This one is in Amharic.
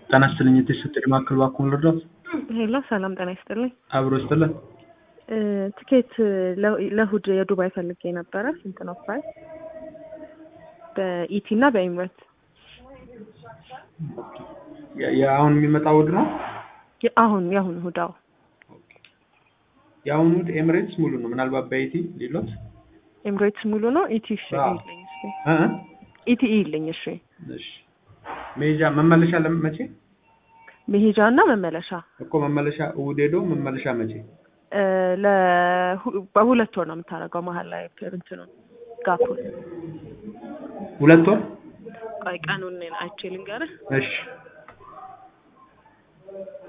ጤና ይስጥልኝ የተሰጠኝ ማዕከል እባክዎን ልርዳዎት? ሄሎ ሰላም ጤና ይስጥልኝ። አብሮ ይስጥልን። እ ትኬት ለ- ለእሑድ የዱባይ ፈልጌ ነበረ። ስንት ነው ፕራይስ? በኢቲ እና በኤምሬት የ- የአሁን የሚመጣው እሑድ ነው? የ- አሁን የአሁን እሑድ አዎ። የአሁኑ እሑድ ኤምሬትስ ሙሉ ነው። ምናልባት በኢቲ ሌሎት ኤምሬትስ ሙሉ ነው። ኢቲ እሺ አዎ። ይልኝ እሺ። እ እ? ኢቲ ይልኝ እሺ። እሺ መሄጃ መመለሻ ለምን መቼ መሄጃ እና መመለሻ እኮ መመለሻ እሑድ ሄዶ መመለሻ መቼ? እ ለሁ- በሁለት ወር ነው የምታደርገው መሀል ላይ እንትኑ ጋፑን። ሁለት ወር ቆይ ቀኑን አይቼ ልንገርህ። እሺ